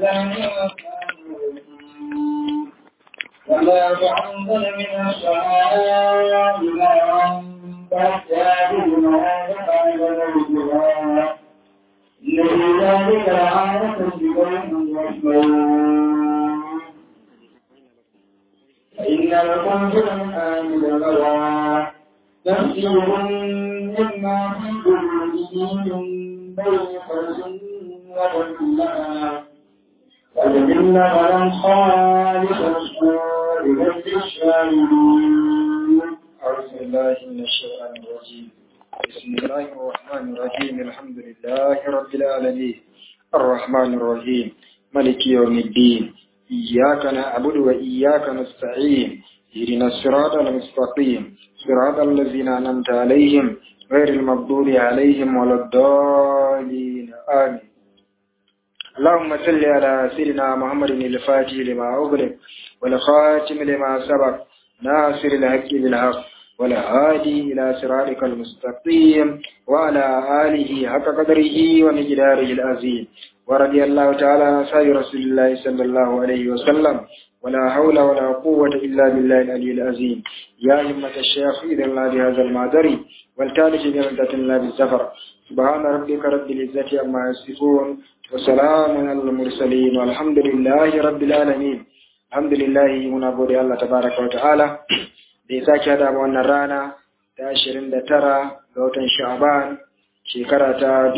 وما تعمل من السماء ماء فاستعجل ما فعل موتها إن في ذلك لآية لقوم يسمعون فإن لكم في الأنعام لغوا تفسير مما في قلوبهم من بين فرس وتكلما فلمن فلم خالق الصور للشاهدين أعوذ بالله من الشيطان الرجيم بسم الله الرحمن الرحيم الحمد لله رب العالمين الرحمن الرحيم ملك يوم الدين إياك نعبد وإياك نستعين اهدنا الصراط المستقيم صراط الذين أنعمت عليهم غير المغضوب عليهم ولا الضالين آمين اللهم صل على سيدنا محمد الفاتح لما أغلق والخاتم لما سبق ناصر الحق بالحق والهادي إلى صراطك المستقيم وعلى آله حق قدره ومقداره العظيم ورضي الله تعالى عن أصحاب رسول الله صلى الله عليه وسلم ولا حول ولا قوة إلا بالله العلي العظيم يا همة الشيخ إذا الله بهذا المعذر والتالج بمدة الله بالزفر سبحان ربك رب العزة عما يصفون وسلام على المرسلين والحمد لله رب العالمين الحمد لله muna gode Allah tabaraka wa ta'ala da ya sake hada wannan rana ta 29 ga watan Sha'ban shekara ta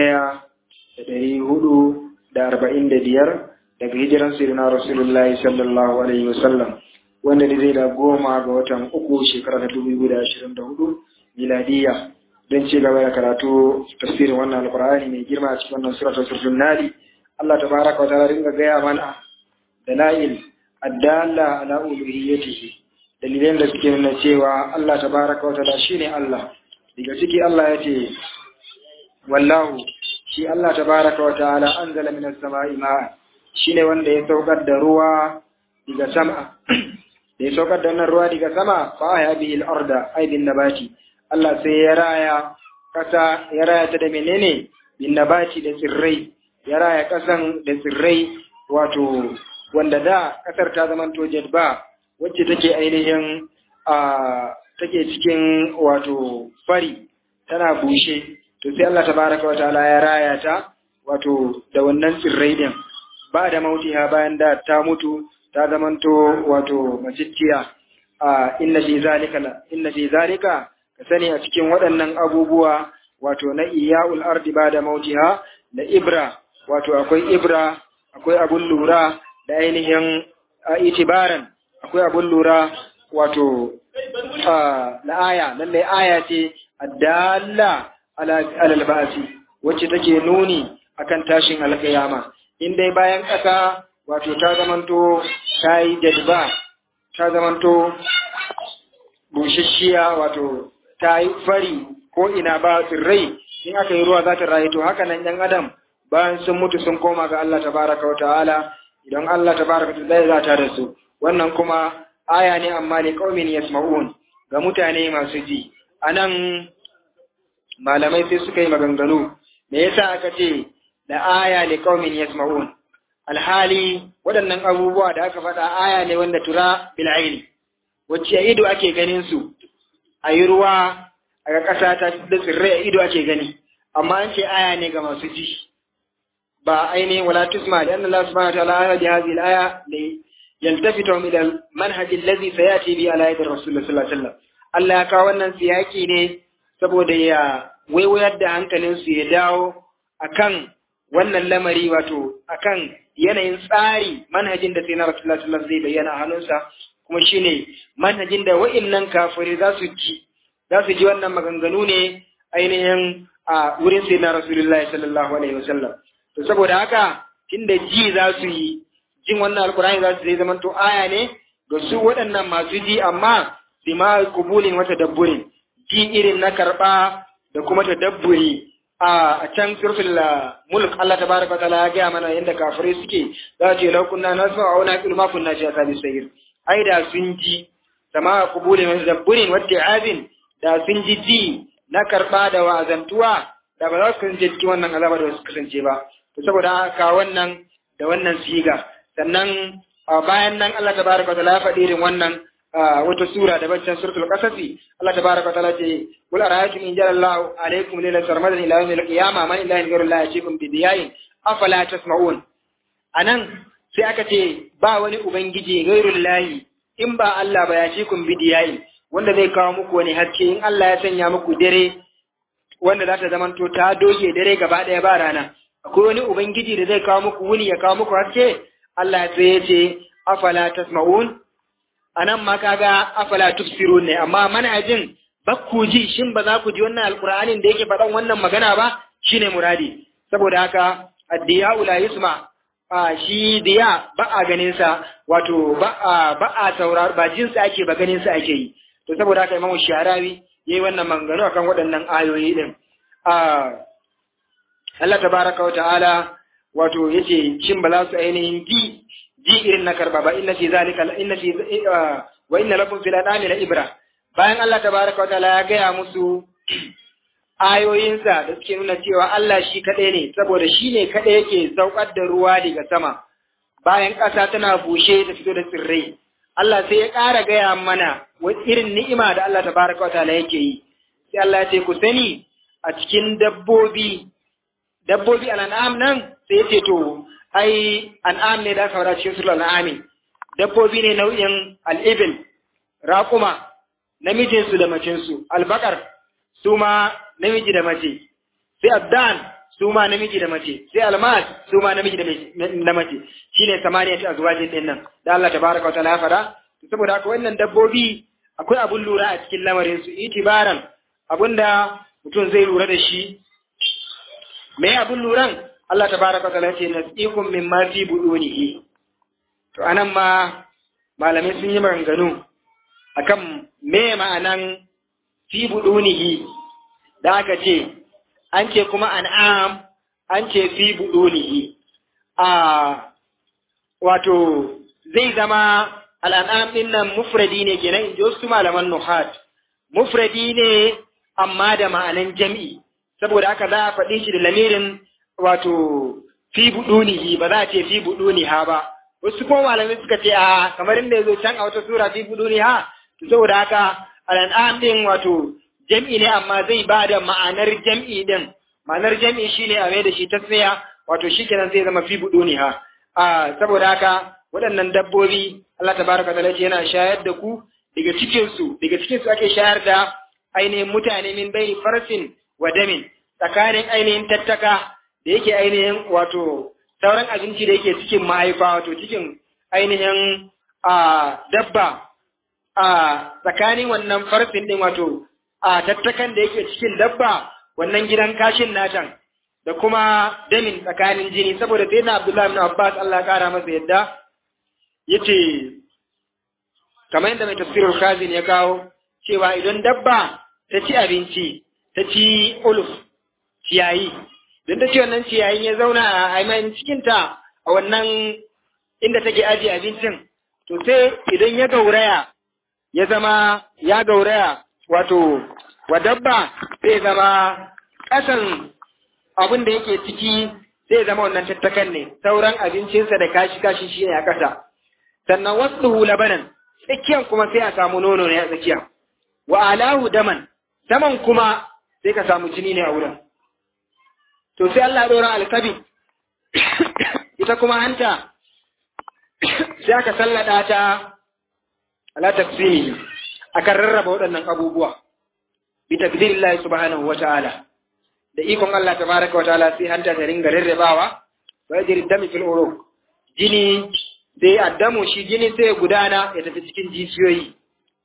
1445 daga hijiran sirina Rasulullahi sallallahu alaihi wasallam wanda da zai da goma ga watan uku shekara ta 2024 miladiya don ci gaba da karatu tafsirin wannan alkur'ani mai girma a cikin wannan suratul surtun nadi Allah tabaraka wa ta'ala dinga gaya mana dalail addalla ala uluhiyyatihi dalilan da suke nuna cewa Allah tabaraka wa ta'ala shine Allah daga ciki Allah yace wallahu shi Allah tabaraka wa ta'ala anzala minas sama'i ma'a shine wanda ya saukar da ruwa daga sama da ya saukar da wannan ruwa daga sama fa ya bihi al-arda ay bin nabati Allah sai ya raya kasa ya raya ta da menene bin nabati da tsirrai ya raya kasan da tsirrai wato wanda da kasar ta zamanto jadba wacce take ainihin a take cikin wato fari tana bushe to sai Allah tabaraka wa ta'ala ya raya ta wato da wannan tsirrai din ba da mautiha bayan da ta mutu ta zamanto wato macicciya a inna fi zalika inna fi zalika ka sani a cikin waɗannan abubuwa wato na iya'ul ardi ba da mautiha da ibra wato akwai ibra akwai abun lura da ainihin itibaran akwai abun lura wato na aya lallai aya ce addalla alal ba'asi wacce take nuni akan tashin alƙiyama in dai bayan ƙasa wato ta zamanto ta yi jadba ta zamanto bushashiya wato ta yi fari ko ina ba tsirrai in aka yi ruwa za ta rayu to haka nan yan adam bayan sun mutu sun koma ga Allah tabaraka wa ta'ala idan Allah tabaraka wa ta'ala za ta da su wannan kuma aya ne amma ne qaumin yasma'un ga mutane masu ji anan malamai sai suka yi maganganu me yasa aka ce da aya ne qaumin yasma'un alhali waɗannan abubuwa da aka faɗa aya ne wanda tura bil aini wacce a ido ake ganin su a yi ruwa a ga ƙasa ta da tsirrai a ido ake gani amma an ce aya ne ga masu ji ba ainihin wala tusma da anna Allah subhanahu wa ta'ala ya hadhihi al-aya li yaltafitu ila al-manhaj alladhi sayati bi ala yadi rasul sallallahu alaihi wasallam Allah ya kawo wannan siyaki ne saboda ya waiwayar da hankalin su ya dawo akan wannan lamari wato akan yanayin tsari manhajin da sai na rasulullah sallallahu zai bayyana a hannunsa kuma shine manhajin da wa'annan kafirai za su ji za su ji wannan maganganu ne ainihin a wurin sai na rasulullah sallallahu alaihi wasallam to saboda haka tunda ji za su yi jin wannan alkurani za su zai zama to aya ne ga su waɗannan masu ji amma bima kubulin wata dabburin ji irin na karɓa da kuma ta dabburi a can surfin mulk Allah tabaraka ta'ala ya gaya mana yadda kafirai suke za ce lau kunna nasma wa na ilma kunna shi asabi sayir ai da sun ji sama kubulin wata dabburin wata abin da sun ji ji na karɓa da wa'azantuwa da ba za su kasance cikin wannan azaba da su kasance ba to saboda haka wannan da wannan siga sannan bayan nan Allah tabaraka wa ta'ala ya faɗi irin wannan wata sura da baccan suratul qasasi Allah tabaraka wa ta'ala ce kul ara'aytum in jalla Allahu alaykum laylan sarmadan ila yawmil qiyamah man ilahin ghayru Allah yatikum bi diyain afala tasma'un anan sai aka ce ba wani ubangiji ghairul lahi in ba Allah ba yatikum bi diyain wanda zai kawo muku wani haske in Allah ya sanya muku dare wanda za ta zamanto ta doge dare gaba ɗaya ba rana akwai wani ubangiji da zai kawo muku wuni ya kawo muku haske Allah sai ya ce afala tasma'un anan ma kaga afala tubsirun ne amma manajin bakku ji shin ba za ku ji wannan alqur'anin da yake faɗan wannan magana ba shine muradi saboda haka addiya la yusma a shi diya ba a ganin sa wato ba a ba a saurar ba jin sa ake ba ganin sa ake yi to saboda haka imamu sharawi yayi wannan mangano akan waɗannan ayoyi din a Allah tabaraka wa ta'ala wato yace shin ba za su ainihin ji ji irin na karba ba inna fi zalika inna fi wa inna lakum fil adami la ibra bayan Allah tabaraka wa ta'ala ya gaya musu ayoyinsa da suke nuna cewa Allah shi kaɗai ne saboda shi ne kaɗai yake saukar da ruwa daga sama bayan ƙasa tana bushe ta fito da tsirrai Allah sai ya ƙara gaya mana irin ni'ima da Allah tabaraka wa ta'ala yake yi sai Allah ya ce ku sani a cikin dabbobi dabbobi al'an'am nan sai ya ce to ai an'am ne da aka fara cikin sulal an'ami dabbobi ne nau'in al'ibil raƙuma namijinsu da macinsu albakar su ma namiji da mace sai abdan su ma namiji da mace sai almas su ma namiji da mace shine samaniya ta azwajin din nan da Allah tabaraka wa ta'ala ya fara saboda haka wannan dabbobi akwai abun lura a cikin lamarin su itibaran abunda mutum zai lura da shi me abun luran Allah tabaraka wa ta'ala ya ce nasikum mimma fi budunihi to anan ma malamai sun yi maganganu akan me ma'anan fi budunihi da aka ce an ce kuma an'am an ce fi budunihi a wato zai zama al'an'am din nan mufradi ne kenan in ji wasu malaman nuhat mufradi ne amma da ma'anan jam'i saboda haka za a faɗi shi da lamirin wato fi budunihi ba za a ce fi buduniha ba wasu kuma malamai suka ce a kamar inda ya zo can a wata sura fi buduniha saboda haka al'an'am din wato jam'i ne amma zai ba da ma'anar jam'i din ma'anar jam'i shine a mai da shi tasniya wato shikenan zai zama fi buduniha a saboda haka waɗannan dabbobi Allah tabaraka ta'ala ce yana shayar da ku daga cikin su daga cikin su ake shayar da ainihin mutane min bai farsin wa damin tsakanin ainihin tattaka da yake ainihin wato sauran abinci da yake cikin mahaifa wato cikin ainihin a dabba a tsakanin wannan farsin din wato a tattakan da yake cikin dabba wannan gidan kashin natan da kuma damin tsakanin jini saboda sai na Abdullahi ibn Abbas Allah ya kara masa yadda yace kamar yadda mai tafsirul Khazin ya kawo cewa idan dabba ta ci abinci ta ci uluf ciyayi don ta ci wannan ciyayin ya zauna a aimanin cikinta a wannan inda take ajiye abincin to sai idan ya gauraya ya zama ya gauraya wato wa dabba zai zama ƙasan abin da yake ciki zai zama wannan tattakan ne sauran abincinsa da kashi kashi shi ne a ƙasa sannan wasu labanan tsakiyan kuma sai a samu nono ne a tsakiya wa alahu daman saman kuma sai ka samu jini ne a wurin to sai Allah ɗora alkabi ita kuma hanta sai aka sallada ta ala tafsiri akan rarraba waɗannan abubuwa bi takdirillahi subhanahu wa ta'ala da ikon Allah tabaraka wa ta'ala sai hanta ta ringa rarrabawa wa yajri dami fil uruq jini sai addamu shi jini sai ya gudana ya tafi cikin jijiyoyi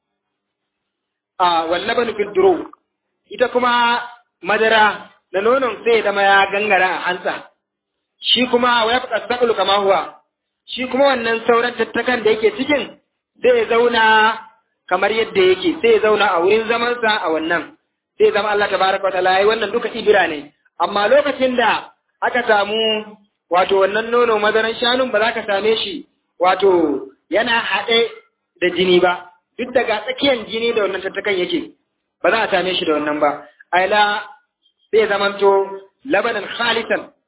a wallabanu fil duru ita kuma madara na nonon sai ya zama ya gangara a hantsa shi kuma wa yabqa saqlu kama huwa shi kuma wannan sauran tattakan da yake cikin zai zauna kamar yadda yake sai ya zauna a wurin zamansa a wannan sai zama Allah tabaraka wa ta'ala yayi wannan duka ibira ne amma lokacin da aka samu wato wannan nono madaran shanun ba za ka same shi wato yana haɗe da jini ba duk daga tsakiyar jini da wannan tattakan yake ba za a same shi da wannan ba aila sai zamanto labanan khalisan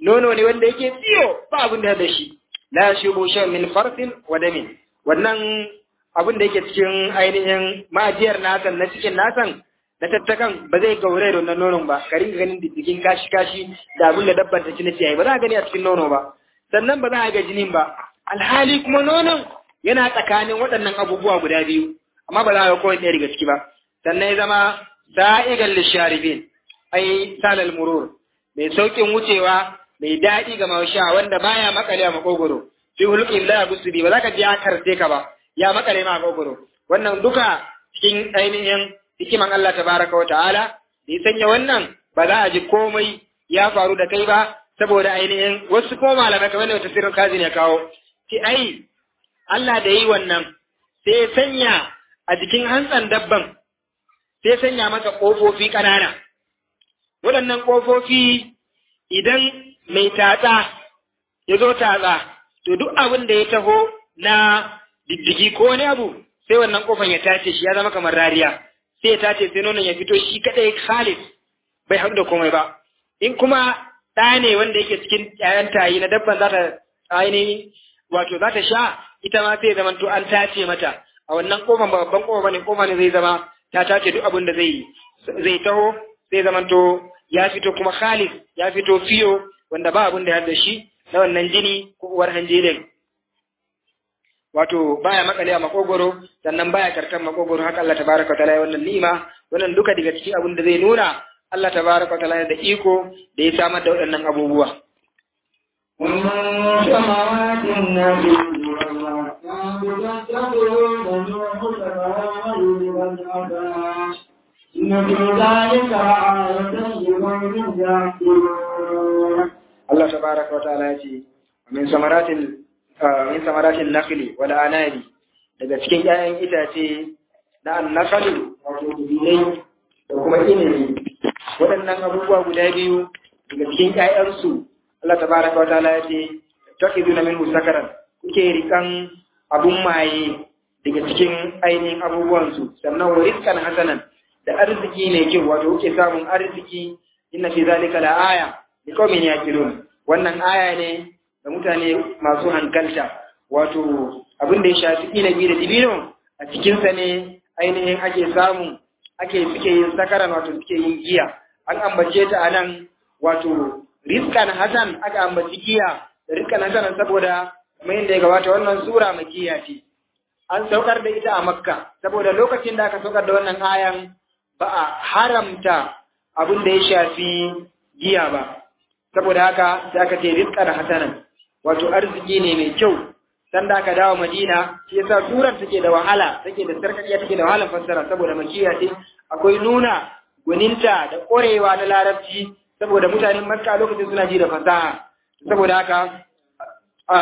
nono ne wanda yake tsiyo ba abin da da shi la yashubu shay min farsin wa damin wannan abin da yake cikin ainihin majiyar nasan na cikin nasan na tattakan ba zai gaure da wannan nonon ba ka ringa ganin diddigin kashi kashi da abin da dabban ta ci na ciyayi ba za a gani a cikin nono ba sannan ba za a ga jinin ba alhali kuma nonon yana tsakanin waɗannan abubuwa guda biyu amma ba za a ga kowane ɗaya daga ciki ba sannan ya zama sa'igan lisharibin ai salal murur mai saukin wucewa mai daɗi ga mausha wanda baya makale a makogoro fi hulqin la gusubi ba za ka ji ya karse ka ba ya makale ma a makogoro wannan duka cikin ainihin hikiman Allah tabaraka wa ta'ala da ya sanya wannan ba za a ji komai ya faru da kai ba saboda ainihin wasu ko malamai kamar da tafsirin kazi ne kawo ce ai Allah da yi wannan sai ya sanya a jikin hantsan dabban sai sanya masa ƙofofi ƙanana waɗannan ƙofofi idan mai tatsa ya zo tatsa to duk abin da ya taho na diddigi ko wani abu sai wannan ƙofan ya tace shi ya zama kamar rariya sai ya tace sai nonon ya fito shi kaɗai khalis bai haɗu da komai ba in kuma ɗa ne wanda yake cikin ƴaƴan tayi na dabban za ta ainihin wato za ta sha ita ma sai zama to an tace mata a wannan ƙofan ba babban ƙofa ne ƙofa ne zai zama ta tace duk abin da zai zai taho sai zama to ya fito kuma khalis ya fito fiyo wanda ba abin da ya da shi na wannan jini ko uwar hanjilin wato baya makale a makogoro sannan baya karkan makogoro haka Allah tabaraka ta'ala wannan ni'ima wannan duka daga cikin abin da zai nuna Allah tabaraka ta'ala da iko da ya samar da waɗannan abubuwa ومن سماوات النبي إن في ذلك آية لقوم يعقلون Allah tabaraka wa ta'ala ya ce min samaratil min samaratil nakhli wal anabi daga cikin 'ya'yan itace na annakalu wato dubinai da kuma inabi waɗannan abubuwa guda biyu daga cikin 'ya'yansu Allah tabaraka wa ta'ala ya ce takiduna minhu sakaran kuke rikan abun maye daga cikin ainihin abubuwansu sannan wa rizqan hasanan da arziki mai kyau wato kuke samun arziki inna fi zalika la aya liqaumin yaqilun wannan aya ne da mutane masu hankalta wato abin da ya shafi inabi da dibino a cikinsa ne ainihin ake samu ake suke yin sakaran wato suke yin giya an ambace ta a nan wato rizkan hasan aka ambaci giya da rizkan hasan saboda kamar yadda ya gabata wannan sura makiya ce an saukar da ita a makka saboda lokacin da aka saukar da wannan ayan ba a haramta abin da ya shafi giya ba saboda haka sai aka ce rizqan hasanan wato arziki ne mai kyau san da aka dawo Madina shi yasa surar take da wahala take da sarkakiya take da wahalar fassara saboda makiya ce akwai nuna gwaninta da ƙorewa na larabci saboda mutanen Makka lokacin suna ji da fasaha saboda haka a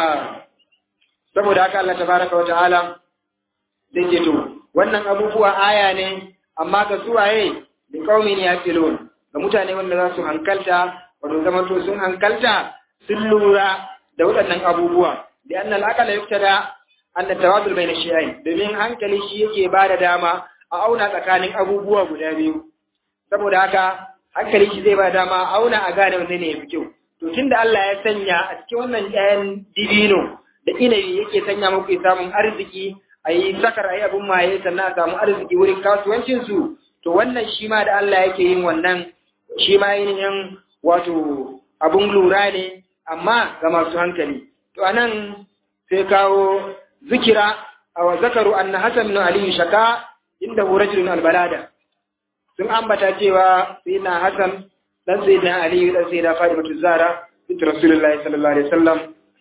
saboda haka Allah tabaraka wa ta'ala zai ce to wannan abubuwa aya ne amma ga suwaye da qaumin yaqilun ga mutane wanda za su hankalta wato zama to sun hankalta sun lura da waɗannan abubuwa da annal aqala yuktada anna tawadul bayna shay'ain domin hankali shi yake ba da dama a auna tsakanin abubuwa guda biyu saboda haka hankali shi zai ba da dama a auna a gane wanne ne yafi kyau to tunda Allah ya sanya a cikin wannan ƴaƴan dibino da inabi yake sanya muku samun arziki a yi sakar a yi abin maye sannan a samu arziki wurin kasuwancinsu to wannan shi ma da Allah yake yin wannan shi ma yin wato abun lura ne amma ga masu hankali to anan sai kawo zikira a zakaru anna hasan bin ali shaka inda hu rajulun albalada sun ambata cewa sayyidina hasan dan sayyidina ali dan sayyida fatimatu zara bint rasulullahi sallallahu alaihi wasallam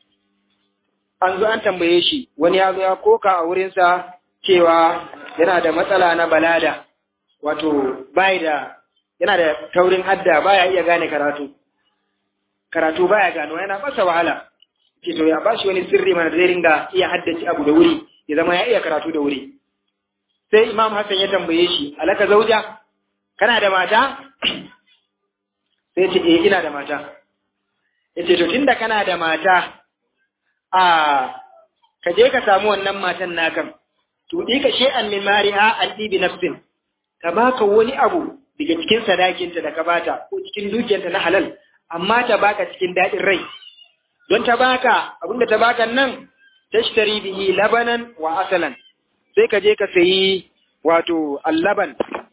an zo an tambaye shi wani ya zo ya koka a wurinsa cewa yana da matsala na balada wato bai da yana da taurin hadda baya iya gane karatu karatu baya gano yana masa wahala ce to ya bashi wani sirri mana zai ringa iya haddace abu da wuri ya zama ya iya karatu da wuri sai imam hassan ya tambaye shi alaka zauja kana da mata sai ce eh ina da mata yace to tunda kana da mata a ka je ka samu wannan matan nakan to ka shay'an min mari'a an bi nafsin ka baka wani abu daga cikin sadakinta da ka bata ko cikin dukiyarta na halal amma ta baka cikin daɗin rai don ta baka abinda ta baka nan tashtari bihi labanan wa asalan sai ka je ka sayi wato allaban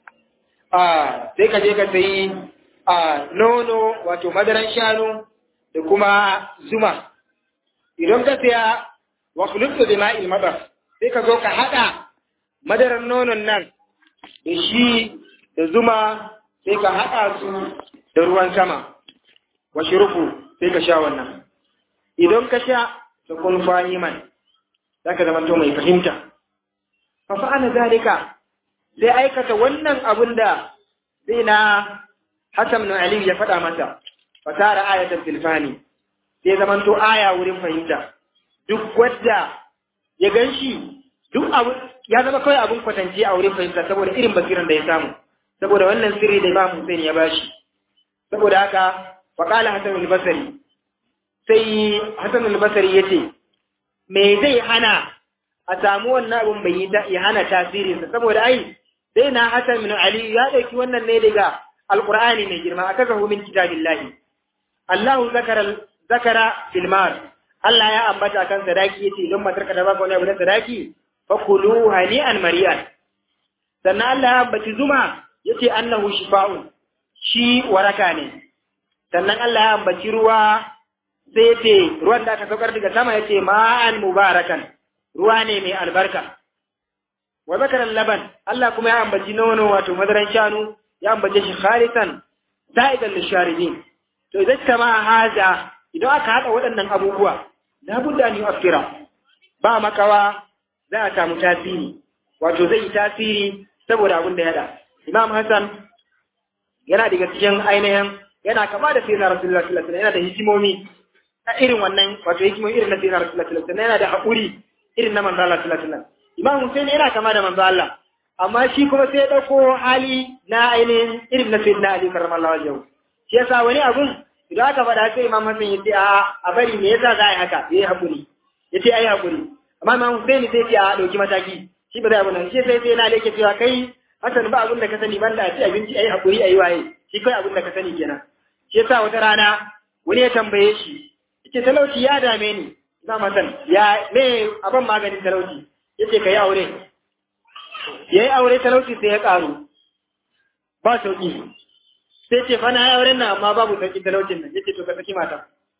a sai ka je ka sayi a nono wato madaran shanu da kuma zuma idan ka saya wa khulqtu bima'il madar sai ka zo ka hada madaran nonon nan da shi da zuma sai ka hada su da ruwan sama wa shirufu sai ka sha wannan idan ka sha da kun fahiman zaka zama to mai fahimta fa fa'ala zalika sai aikata wannan abun da zai na Hassan bin Ali ya faɗa masa fasara ayatan tilfani sai zaman to aya wurin fahimta duk wadda ya ganshi duk abu ya zama kawai abun kwatance a wurin fahimta saboda irin basiran da ya samu saboda wannan sirri da Imam Hussein ya bashi saboda haka faqala Hassan al-Basri sai Hassan al-Basri yace me zai hana a samu wannan abun bai yi ya hana tasirinsa saboda ai sai na Hassan bin Ali ya dauki wannan ne daga Al-Qur'ani mai girma akazahu min kitabillahi Allahu zakara zakara fil mar Allah ya ambata kan sadaki yace don matarka da baka wani abu na sadaki fakulu hani'an mari'an sannan Allah ya ambaci zuma yace annahu shifa'un shi waraka ne sannan Allah ya ambaci ruwa sai ce ruwan da aka saukar daga sama yace ma'an mubarakan ruwa ne mai albarka wa zakaran laban Allah kuma ya ambaci nono wato madaran shanu ya ambace shi khalisan sa'idan lisharibin to idan kama haza idan aka hada waɗannan abubuwa la budda an yu'affira ba makawa za a samu tasiri wato zai yi tasiri saboda abin da ya da Imam Hassan yana daga cikin ainihin yana kama da sayyidina Rasulullah sallallahu alaihi wasallam yana da hikimomi a irin wannan wato hikimomi irin na sayyidina Rasulullah sallallahu alaihi wasallam yana da haƙuri irin na manzo Allah sallallahu alaihi wasallam Imam Hussein yana kama da manzo Allah amma shi kuma sai ya dauko hali na ainihin irin na sayyidina Ali karramallahu wajhahu shi yasa wani abun idan aka faɗa sai Imam Hassan ya ce a a bari me yasa za a yi haka yayi haƙuri yace ai haƙuri amma Imam Hussein sai ya ce a dauki mataki shi ba zai abu nan shi sai sai yana leke cewa kai Hassan ba abin da ka sani banda a ci abinci ai haƙuri ai waye shi kai abin da ka sani kenan shi yasa wata rana wani ya tambaye shi yace talauci ya dame ni Imam Hassan ya me abin maganin talauci yace kai aure yayi aure talauci sai ya karu ba sauki sai ce fa na yi auren nan amma babu sauki talaucin nan yace to ka saki mata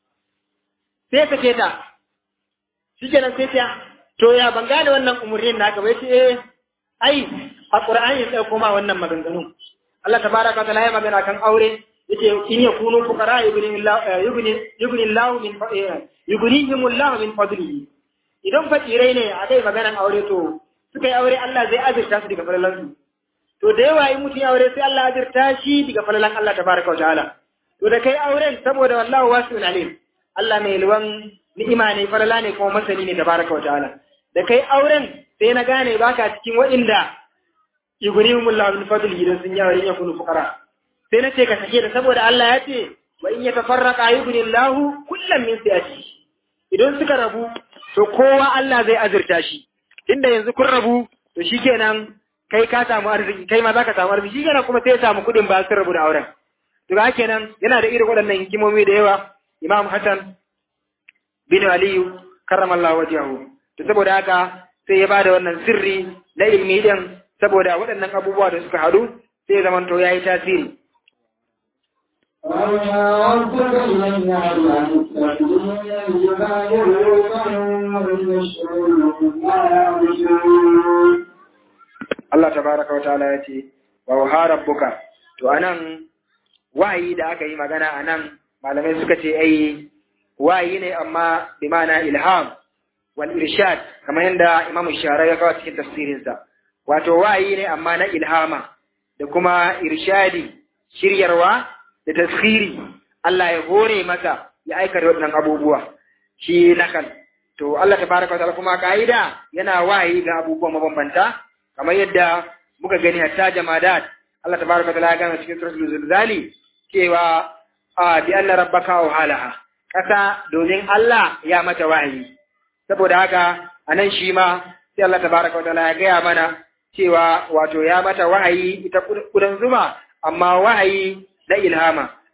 sai ka ce ta shikenan sai ta to ya ban gane wannan umurnin naka bai ce eh ai a qur'ani sai kuma wannan maganganu Allah tabaraka wa ta'ala ya magana kan aure yace in yakunu fuqara yughnillahu yughni yughnillahu min yughnihimullahu min fadlihi idan fakirai ne a kai maganan aure to suka yi aure Allah zai azurta su daga falalansu to da yawa in mutum ya aure sai Allah azurta shi daga falalan Allah tabaraka wa ta'ala to da kai auren saboda wallahu wasi'un alim Allah mai luwan ni'ima ne falala ne kuma masani ne tabaraka wa ta'ala da kai auren sai na gane baka cikin waɗanda yughnihimullahu min fadlihi idan sun yi aure ya kunu fuqara sai na ce ka sake da saboda Allah ya ce wa in yatafarraqa yughnillahu kullam min siyati idan suka rabu to kowa Allah zai azurta shi inda yanzu kun rabu to shikenan kai ka samu arziki kai ma zaka samu arziki shikenan kuma sai ya samu kuɗin ba sun rabu da auren to ga kenan yana da irin waɗannan hikimomi da yawa Imam Hassan bin Aliyu karramallahu wajhahu to saboda haka sai ya bada wannan sirri na ilmi din saboda waɗannan abubuwa da suka haɗu sai ya zamanto yayi tasiri وما ربك من يعلم التكبير الجبال ريقا ويشعر ما يعرشون Allah tabaraka wa ta'ala ya ce wa waha rabbuka to anan wahayi da aka yi magana anan malamai suka ce ai wahayi ne amma bi ma'ana ilham wal irshad kamar yadda Imam Shara ya kawo cikin tafsirinsa wato wahayi ne amma na ilhama da kuma irshadi shiryarwa da tasiri Allah ya hore masa ya aikata waɗannan abubuwa shi nakal to Allah tabaraka wa ta'ala kuma ka'ida yana wahayi ga abubuwa mabambanta kamar yadda muka gani hatta jamadat Allah tabaraka wa ta'ala ya gana cikin suratul zilzali cewa a bi anna rabbaka wa halaha kasa domin Allah ya mata wahayi saboda haka anan shi ma sai Allah tabaraka wa ta'ala ya gaya mana cewa wato ya mata wahayi ita kudan zuma amma wahayi na ilhama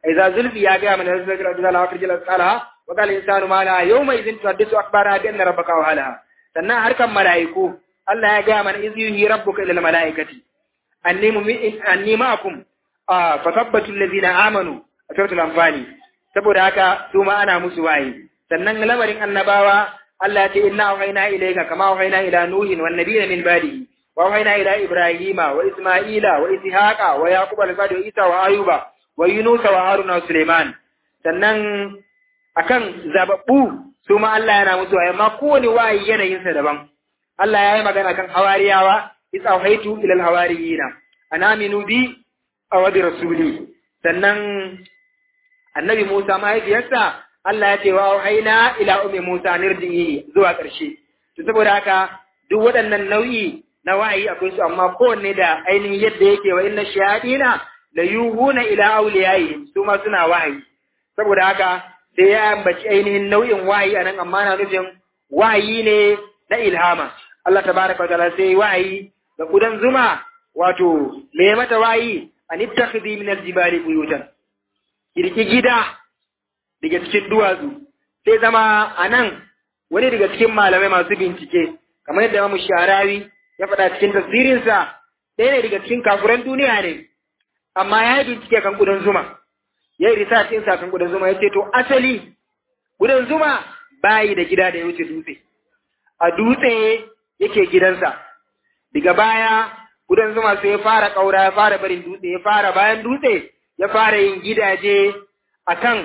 idza zulfi ya ga mana zakra da la akhrijal asqalaha wa qala insanu ma la yawma idhin tuhaddisu akhbaraha bi anna rabbaka wahalaha sannan harkan malaiku Allah ya ga mana iz yuhi rabbuka ila malaikati anni mu'min anni ma'akum fa thabbatu alladhina amanu a suratul anfali saboda haka su ma ana musu wayi sannan lamarin annabawa Allah ya ce inna auhayna ilayka kama auhayna ila nuhin wan nabiyina min ba'dihi wa auhayna ila ibrahima wa isma'ila wa ishaqa wa yaquba wa wa isa wa ayuba wa yunusa wa haruna wa suleiman sannan akan zababbu su ma Allah yana musu wayi amma kowane wayi yanayin sa daban Allah ya yi magana kan hawariyawa is auhaytu ila alhawariyina anaminu bi aw bi rasuli sannan annabi Musa mahaifiyarsa Allah ya ce wa haina ila ummi Musa nirjihi zuwa ƙarshe to saboda haka duk waɗannan nau'i na wahayi akwai su amma kowanne da ainihin yadda yake wa inna shayatina la yuhuna ila awliyaihim su ma suna wahayi saboda haka sai ya ambaci ainihin nau'in wahayi anan amma na nufin wahayi ne na ilhama Allah tabaraka wa ta'ala sai wahayi da kudan zuma wato me mata wahayi an ittakhidhi min aljibali buyutan kirki gida daga cikin duwatsu sai zama a nan wani daga cikin malamai masu bincike kamar yadda mamu sharawi ya faɗa cikin tasirinsa ɗaya ne daga cikin kafuran duniya ne amma ya yi bincike kan ƙudan zuma ya yi research ɗinsa kan ƙudan zuma ya ce to asali ƙudan zuma bayi da gida da ya wuce dutse a dutse yake gidansa daga baya ƙudan zuma sai ya fara ƙaura ya fara barin dutse ya fara bayan dutse ya fara yin gidaje akan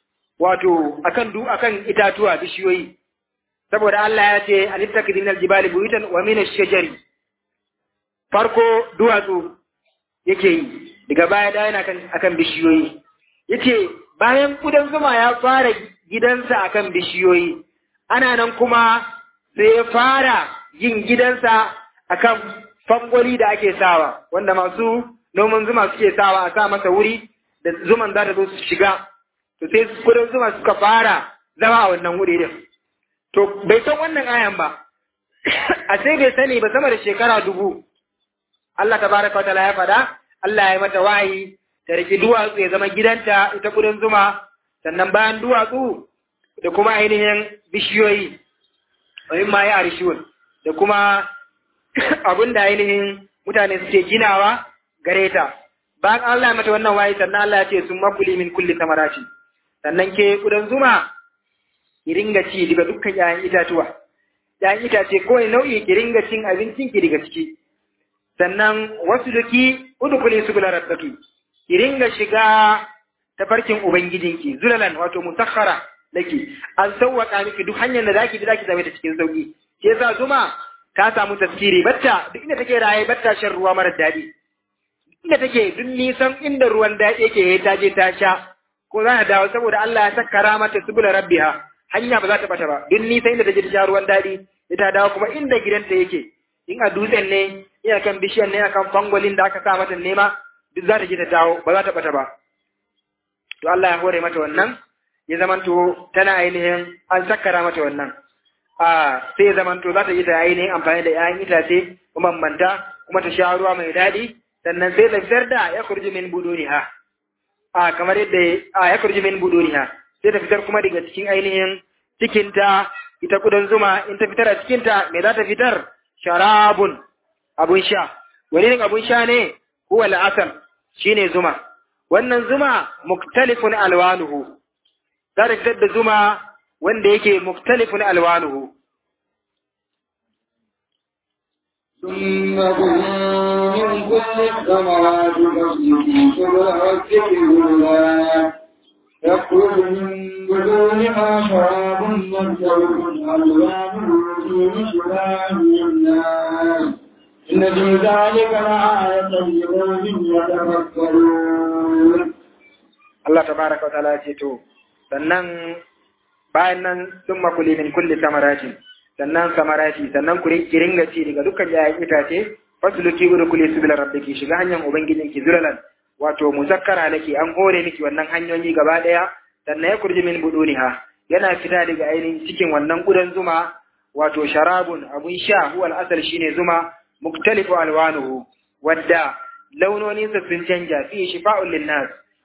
wato akan du akan itatuwa bishiyoyi saboda Allah ya ce alittakidi min aljibali buyutan wa min ash-shajari farko duwatsu yake yi daga baya da yana kan akan bishiyoyi yace bayan kudan zuma ya fara gidansa akan bishiyoyi ana nan kuma sai ya fara yin gidansa akan fangoli da ake sawa wanda masu noman zuma suke sawa a sa masa wuri da zuman za ta zo su shiga to sai kudin zuma suka fara zama a wannan wuri din to bai san wannan ayan ba a sai bai sani ba sama da shekara dubu Allah tabaraka wataala ya faɗa Allah ya mata wayi ta riki duwatsu ya zama gidanta ita kudin zuma sannan bayan duwatsu da kuma ainihin bishiyoyi wani ma ya arishiyon da kuma abin da ainihin mutane suke ginawa gare ta bayan Allah ya mata wannan wayi sannan Allah ya ce sun makuli min kulli samarati sannan ke kudan zuma ki ringa ci daga dukkan ƴaƴan itatuwa ƴaƴan itace ko nau'i ki ringa cin abincin ki daga ciki sannan wasu duki udkhuli subula rabbaki ki ringa shiga tafarkin ubangijinki zulalan wato musakhara laki an sawwaka miki duk hanyar da zaki bi zaki zame ta cikin sauki ke yasa zuma ta samu tafsiri batta duk inda take raye batta shan ruwa mara daɗi inda take duk nisan inda ruwan daɗi yake ta je ta sha ko za ta dawo saboda Allah ya sakkara mata subula rabbiha hanya ba za ta bata ba duk nisan inda take sha ruwan daɗi ita dawo kuma inda gidanta yake in a dutsen ne ina kan bishiyan ne akan fangolin da aka sa mata nema duk za ta je ta dawo ba za ta bata ba to Allah ya hore mata wannan ya zamanto tana ainihin an sakkara mata wannan a sai ya zamanto za ta yi ta ainihin amfani da 'ya'yan itace mambanta kuma ta sha ruwa mai daɗi sannan sai ta fitar da ya kurji min buduriha a kamar yadda a ya kurji min buduriha sai ta fitar kuma daga cikin ainihin cikinta ita kudan zuma in ta fitar a cikinta me za ta fitar sharabun abun sha wani ne abun sha ne huwa al'asal shine zuma wannan zuma muktalifun alwanuhu za ta fitar da zuma wanda yake muktalifun alwanuhu ثم كلوا من كل الثمرات فاسلكي سبل ربك ذللا يخرج من بدونها شراب مختلف ألوانه فيه شباب الناس إن في ذلك لآية لقوم يتفكرون Allah tabaraka wa ta'ala ya ce to sannan bayan nan sun makuli min kulli samaratin sannan samarati sannan ku ki ringa ci daga dukkan yayin itace fasluki gudu kuli subila rabbiki shiga hanyar ubangijin ki zulalan wato muzakkara nake an hore miki wannan hanyoyi gaba daya sannan ya kurji min buduniha yana fita daga ainihin cikin wannan gudan zuma wato sharabun abun sha huwal asal shine zuma muktalifu alwanuhu wadda launoninsa sun canja fi shifa'un linnas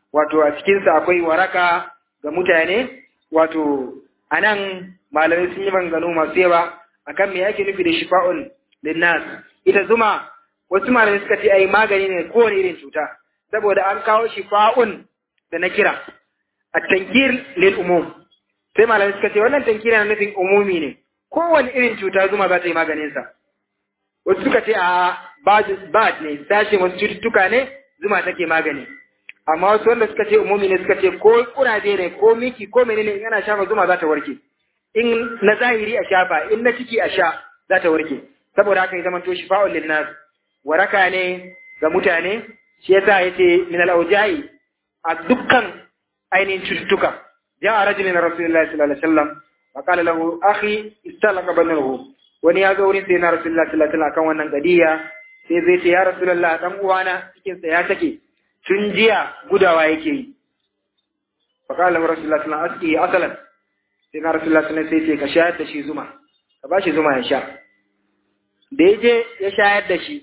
wato a cikinsa akwai waraka ga mutane wato a nan malamai sun yi manganu masu yawa akan me ake nufi da shifa'un linnas ita zuma wasu malamai suka ce ai magani ne kowane irin cuta saboda an kawo shifa'un da na kira a tankir lil umum sai malamai suka ce wannan tankir na nufin umumi ne kowane irin cuta zuma za ta yi maganinsa wasu suka ce a bad ne sashe wasu cututtuka ne zuma take magani amma wasu wanda suka ce umumi ne suka ce ko kuraje ne ko miki ko menene in ana shafa zuma za ta warke in na zahiri a shafa in na ciki a sha za ta warke saboda haka ya zama to shifa'ul linnas waraka ne ga mutane shi yasa yace min al-awja'i a dukkan ainihin cututtuka ja'a rajulun rasulullahi sallallahu alaihi wasallam wa qala lahu akhi istalaqa banahu wani ya zo wurin sai na rasulullahi sallallahu alaihi wasallam kan wannan gadiya sai zai ce ya rasulullahi dan uwana cikin sa ya take tun jiya gudawa yake yi fa qala lahu rasulullahi sallallahu alaihi wasallam asalan sai na rasulullahi sallallahu alaihi wasallam sai ce ka shayar da shi zuma ka ba shi zuma ya sha da ya je ya shayar da shi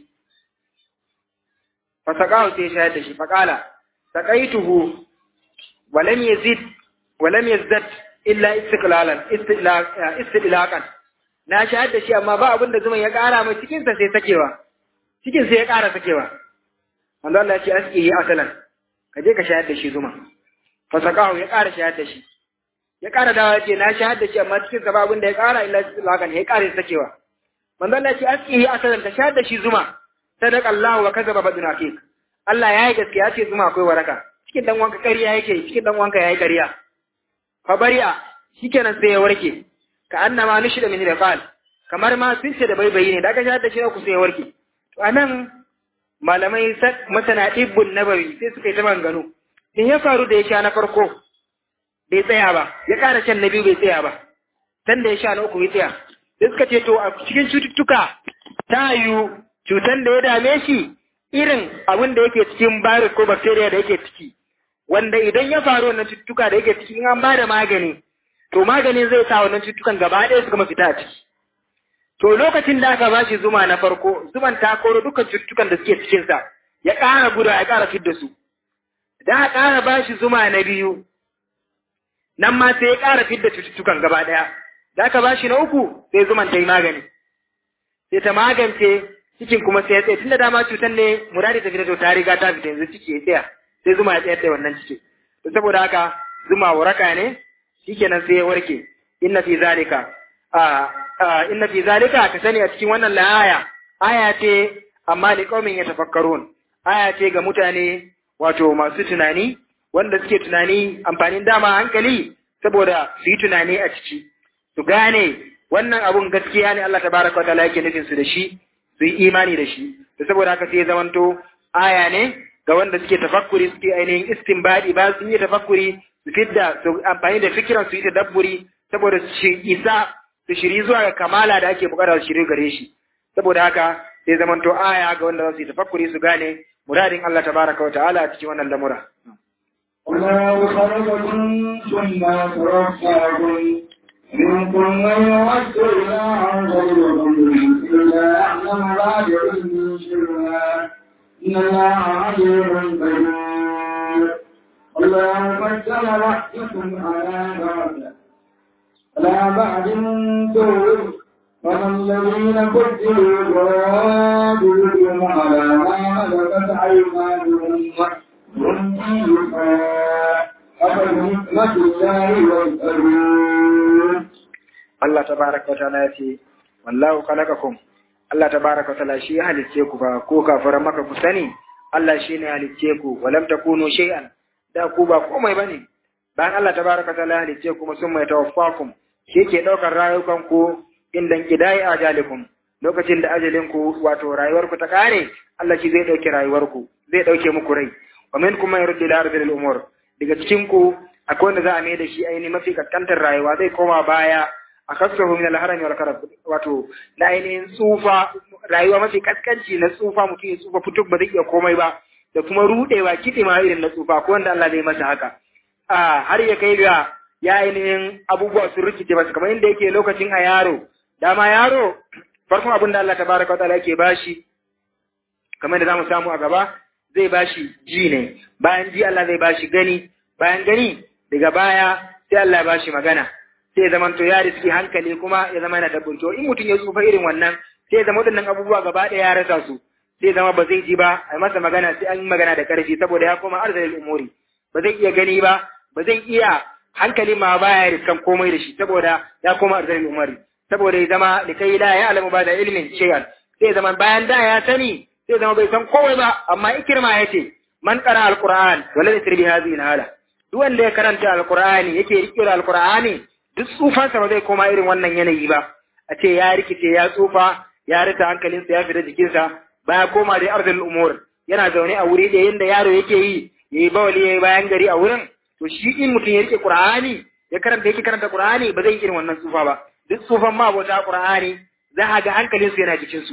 fa saqahu sai ya shayar da shi fa qala saqaituhu wa lam yazid wa lam yazdad illa istiqlalan istilaqan na shahar da shi amma ba abin da zuman ya ƙara mai cikinsa sai sakewa cikin sai ya ƙara sakewa manzo Allah ya ce aski asalan ka je ka shahar da shi zuma fa saqahu ya ƙara shahar da shi ya ƙara dawa ya ce na shahar da shi amma cikin sa ba abin da ya ƙara illa istilaqan ya ƙara sakewa manzo Allah ya ce aski asalan ka shahar da shi zuma sadaqa Allah wa kazaba baduna fik Allah ya yi gaskiya ce zuma akwai waraka cikin dan wanka ƙarya yake cikin dan wanka yayi ƙarya fa bari'a shikenan sai ya warke ka annama nushida min rafal kamar ma sun ce da baibayi ne da aka shahada shi ku sai ya warke to anan malamai masana ibbun nabawi sai suka yi ta maganganu in ya faru da ya sha na farko bai tsaya ba ya ƙara shan na biyu bai tsaya ba san da ya sha na uku bai tsaya sai suka ce to a cikin cututtuka ta yiwu cutan da ya dame shi irin abin da yake cikin virus ko bacteria da yake ciki wanda idan ya faru wannan cututtuka da yake ciki in an ba da magani to maganin zai sa wannan cututtukan gaba ɗaya su gama fita a ciki. To lokacin da aka bashi zuma na farko, zuman ta koro dukkan cututtukan da suke cikinsa, ya ƙara guda ya ƙara fidda su. Da a ƙara bashi zuma na biyu, nan ma sai ya ƙara fidda cututtukan gaba ɗaya. Da aka bashi na uku, sai zuman ta yi magani. Sai ta magance cikin kuma sai ya tsaye, tun da dama cutan ne muradi ta fita to ta riga ta fita yanzu ciki ya tsaya, sai zuma ya tsayar da wannan ciki. To saboda haka zuma waraka ne, shikenan sai ya warke inna fi zalika a inna fi zalika ka sani a cikin wannan la'aya aya ce amma li qaumin yatafakkarun aya ce ga mutane wato masu tunani wanda suke tunani amfanin dama hankali saboda su yi tunani a ciki su gane wannan abun gaskiya ne Allah tabaraka wataala yake nufin su da shi su yi imani da shi da saboda haka sai zamanto aya ne ga wanda suke tafakkuri suke ainihin istinbadi ba su yi tafakkuri su fidda su amfani da fikiran su yi dabburi saboda su isa su shiri zuwa ga kamala da ake bukata su shiri gare shi saboda haka sai zamanto aya ga wanda za su yi tafakkuri su gane muradin Allah tabaraka wa ta'ala a cikin wannan lamura والله خلقكم ثم توفاكم منكم من يرد إلى غيركم إلا يعلم ما بعلم شيئا إن الله عليم قدير الله قدم رحمكم على بعض على بعض دور وما الذين قتلوا قاتلهم على ما ملكت أيمانهم هم فيها أفبنعمة الله يسألون Allah tabaraka wa ta'ala ya ce wallahu khalaqakum Allah tabaraka wa ta'ala shi ya halicce ku ba ko kafara maka ku sani Allah shi ne halicce ku walam takunu shay'an da ku ba komai bane bayan Allah tabaraka wa ta'ala ya halicce ku sun mai tawaffakum shi ke daukar rayukan ku indan kidai ajalikum lokacin da ajalin ku wato rayuwar ku ta kare Allah shi zai dauke rayuwar ku zai dauke muku rai wa minkum man yurdi ila ardil umur daga cikin ku akwai wanda za a mai da shi ainihin mafi kaskantar rayuwa zai koma baya a kasahu min al-harami wal karab wato na ainihin tsufa rayuwa mafi kaskanci na tsufa mutum ya tsufa fituk ba zai iya komai ba da kuma rudewa kiɗe ma irin na tsufa ko wanda Allah zai masa haka a har ya kai ga ya ainihin abubuwa sun rikice masa kamar inda yake lokacin a yaro dama yaro farkon abin da Allah tabaraka wa ta'ala yake bashi kamar da zamu samu a gaba zai bashi ji ne bayan ji Allah zai bashi gani bayan gani daga baya sai Allah ya bashi magana sai ya zama to ya riski hankali kuma ya zama yana da burto in mutum ya tsufa irin wannan sai ya zama waɗannan abubuwa gaba ɗaya ya rasa su sai zama ba zai ji ba a masa magana sai an yi magana da ƙarfi saboda ya koma arzalin umuri ba zai iya gani ba ba zai iya hankali ma baya riskan komai da shi saboda ya koma arzalin umuri saboda ya zama da kai la ya alamu ba da ilimin shay'an sai zama bayan da ya sani sai zama bai san komai ba amma ikirma ya ce man qara alquran wala yasri bi hadhihi alhala duk wanda ya karanta alqur'ani yake rike da alqur'ani duk tsufansa ba zai koma irin wannan yanayi ba a ce ya rikice ya tsufa ya rita hankalinsa ya fita jikinsa baya koma da arzul umur yana zaune a wuri da yanda yaro yake yi yayi bawali yayi bayan gari a wurin to shi in mutum ya rike qur'ani ya karanta yake karanta qur'ani ba zai yi irin wannan tsufa ba duk tsufan ma bauta qur'ani za a ga hankalinsu yana jikinsu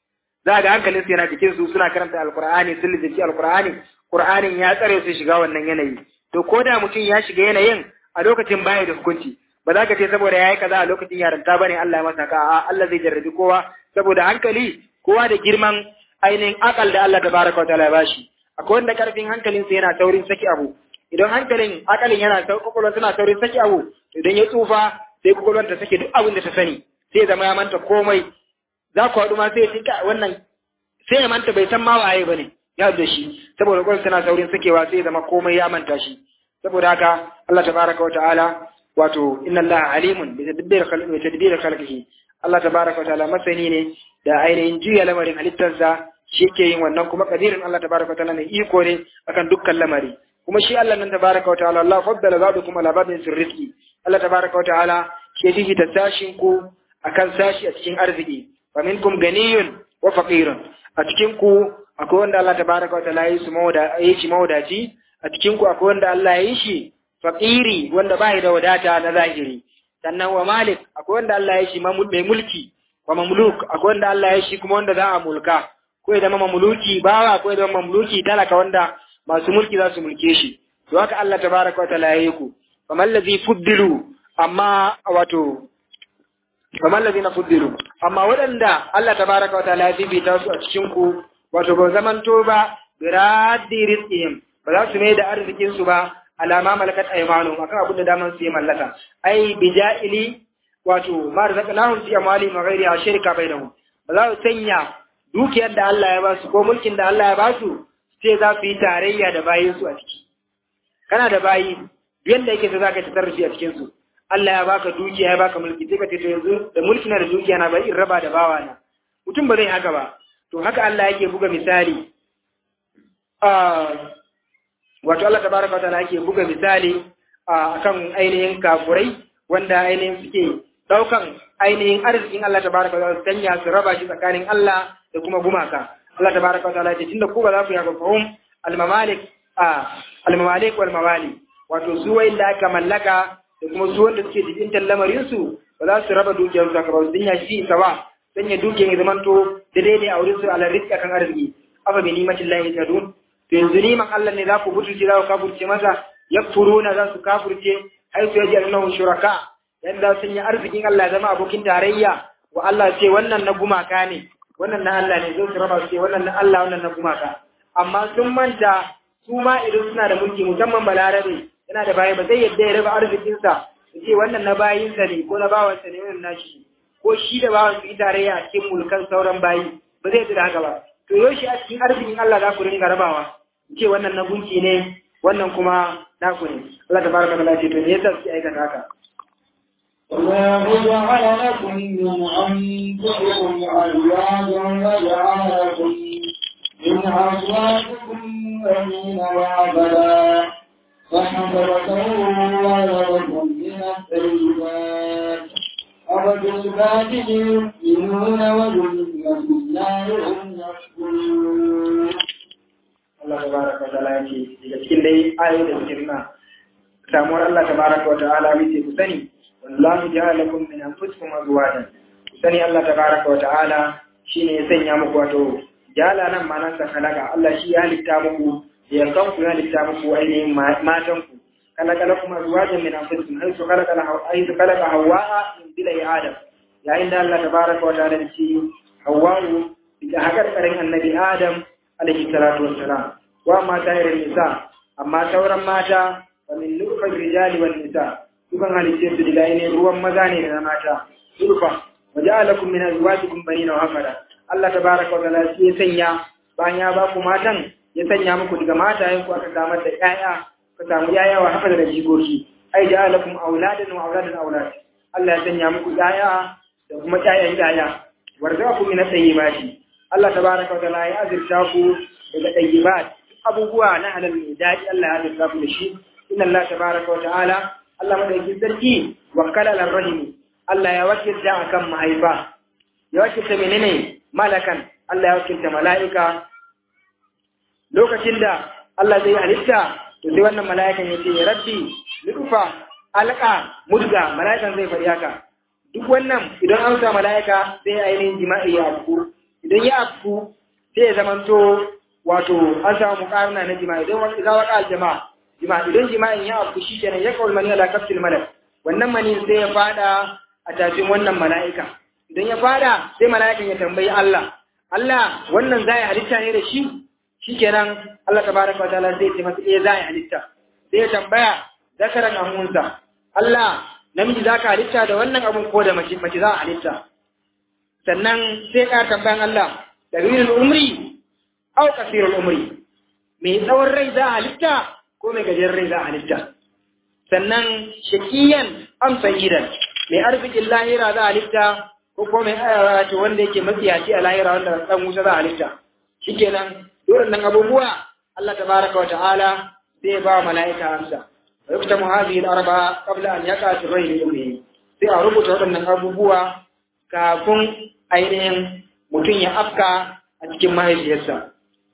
za ga hankalin su yana cikin su suna karanta alqur'ani sun lizinci alqur'ani qur'anin ya tsare su shiga wannan yanayi to ko da mutum ya shiga yanayin a lokacin baya da hukunci ba za ka ce saboda yayi kaza a lokacin yaranta bane Allah ya masa ka a Allah zai jarrabi kowa saboda hankali kowa da girman ainihin akal da Allah tabaraka wa ta'ala ya bashi akwai wanda karfin hankalin sa yana taurin saki abu idan hankalin akalin yana kokolon suna taurin saki abu idan ya tsufa sai kokolon ta sake duk abin da ta sani sai zama ya manta komai za ku haɗu ma sai ya tinka wannan sai ya manta bai san ma waye bane ya da shi saboda kwan suna saurin sakewa sai ya zama komai ya manta shi saboda haka Allah tabaraka wa ta'ala wato inna Allah alimun bi tadbir khalqi bi tadbir khalqihi Allah tabaraka wa ta'ala masani ne da ainihin juya lamarin halittarsa shi ke yin wannan kuma kadirin Allah tabaraka wa ta'ala ne iko ne akan dukkan lamari kuma shi Allah nan tabaraka wa ta'ala Allah faddala ba'dukum ala ba'din fi rizqi Allah tabaraka wa ta'ala shi yake ta sashin ku akan sashi a cikin arziki wa minkum ganiyun wa faqirun a cikin ku akwai wanda Allah tabaraka wa ta'ala yi su mawda yi shi mawdaci a cikin ku akwai wanda Allah ya yi shi faqiri wanda bai da wadata na zahiri sannan wa malik akwai wanda Allah ya yi shi mai mulki wa mamluk akwai wanda Allah ya yi shi kuma wanda za a mulka ko ya zama mamluki bawa ko ya zama mamluki talaka wanda masu mulki za su mulke shi to haka Allah tabaraka wa ta'ala ya yi ku kamar ladhi fuddilu amma wato kamar ladina fuddilu amma waɗanda Allah tabaraka wa ta'ala ya bibita su a cikin ku wato ba zamanto ba biraddi rizqihim ba za su mai da arzikin su ba alama malakat aymanu akan abin da daman su yi mallaka ai bija'ili wato ma razaqnahum fi amwali ma ghairi shirka bainahum ba za su sanya dukiyar da Allah ya ba su ko mulkin da Allah ya ba su sai za su yi tarayya da bayin su a ciki kana da bayi yanda yake ta zaka tasarrufi a cikin su Allah ya baka dukiya ya baka mulki sai ka ce to yanzu da mulki na da dukiya na bari in raba da bawa na mutum ba zai haka ba to haka Allah yake buga misali wato Allah tabaraka wa ta'ala yake buga misali akan ainihin kafurai wanda ainihin suke daukan ainihin arzikin Allah tabaraka wa ta'ala sanya su raba shi tsakanin Allah da kuma gumaka Allah tabaraka wa ta'ala ya ce tunda ku ba za ku yi haka fahum al-mamalik al-mamalik wal mawali wato su wanda aka mallaka da kuma su wanda suke jikin lamarin su ba za su raba dukiyar su ba sun ya shi sawa sanya dukiyar ya zamanto da daidai a wurin su ala rizqa kan arziki afa bi nimatin lahi tadun to yanzu niman Allah ne za ku butulce za ku kafurce masa yakfuruna za su kafurce ai su yaji annahu shuraka yanda sun yi arzikin Allah zama abokin tarayya wa Allah ce wannan na gumaka ne wannan na Allah ne zai su raba su ce wannan na Allah wannan na gumaka amma sun manta su ma idan suna da mulki musamman balarabe yana da bayi ba zai yadda ya raba arzikinsa su ce wannan na bayinsa ne ko na bawansa ne wannan nashi ko shi da bawan su yi tarayya a cikin mulkan sauran bayi ba zai yadda da haka ba to yaushe a cikin arzikin Allah za ku ringa rabawa ce wannan na gunki ne wannan kuma naku ne Allah ta baraka da ce to me yasa suke aikata haka الله جعل لكم من أنفسكم أزواجا وجعل لكم من أزواجكم بنين وعبدا فحفظته لكم من الطيبات أفبالباطل يؤمنون وبنعمة الله هم يكفرون Allah tabaraka wa ta'ala yake daga cikin dai ayoyi da suke nuna samuwar Allah tabaraka wa ta'ala yace ku sani wallahu ja'ala lakum min anfusikum azwajan ku sani Allah tabaraka wa ta'ala shine ya sanya muku wato jala nan ma'anar sa kalaka Allah shi ya halitta muku da yankan ku ya halitta muku ainihin matan ku kalaka lakum azwajan min anfusikum haythu khalaqa haythu khalaqa hawwa min bilai adam yayin da Allah tabaraka wa ta'ala ya ce hawwa daga hakar karin annabi adam alaihi salatu wassalam wa mata irin nisa amma sauran mata wa min nufar rijali wal nisa dukan halittar su daga ne ruwan maza ne da na mata nurfa wa ja'alakum min azwajikum banina wa hafada Allah tabaraka wa ta'ala ya sanya bayan ya ba ku matan ya sanya muku daga matayen ku aka samar da ƴaƴa ka samu ƴaƴa wa hafada da jikoki ai ja'alakum auladan wa auladan aulad Allah ya sanya muku ƴaƴa da kuma ƴaƴan ƴaƴa warzaku min at-tayyibati Allah tabaraka wa ta'ala ya azirta ku daga tayyibat abubuwa na halal mai daɗi Allah ya azirta ku da shi inna Allah tabaraka wa ta'ala Allah madaukakin sarki wakkala al-rahimi Allah ya wakilta akan mahaifa ya wakilta menene malakan Allah ya wakilta mala'ika lokacin da Allah zai halitta to sai wannan mala'ikan ya ce rabbi lufa alqa mudga mala'ikan zai faɗi haka duk wannan idan an sa mala'ika sai ainihin jima'i ya afku idan ya afku sai ya zamanto wato an samu mukarna na jima'i idan wani za waka jama'a jima'i idan jima'in ya afku shi kenan ya kawal mani ala kafsil malak wannan mani sai ya fada a tafin wannan mala'ika idan ya fada sai mala'ikan ya tambayi Allah Allah wannan zai halitta ne da shi shikenan Allah tabaraka wa ta'ala zai ce masa eh zai halitta sai ya tambaya zakaran amunsa Allah namiji zaka halitta da wannan abun ko da mace mace za a halitta sannan sai ka tambayan Allah dalilul umri aw kasirul umri mai tsawon rai za a halitta ko mai gajeren rai za a halitta sannan shakiyan am sayyidan mai arzikin lahira za a halitta ko ko mai ayyawa ce wanda yake matsiyaci a lahira wanda dan wuta za a halitta shikenan nan abubuwa Allah tabaraka wa ta'ala zai ba mala'ika amsa wa yaktamu hadhihi al-arba qabla an yaqa fi ghayri ummi sai a rubuta waɗannan abubuwa kafin ainihin mutum ya afka a cikin mahaifiyarsa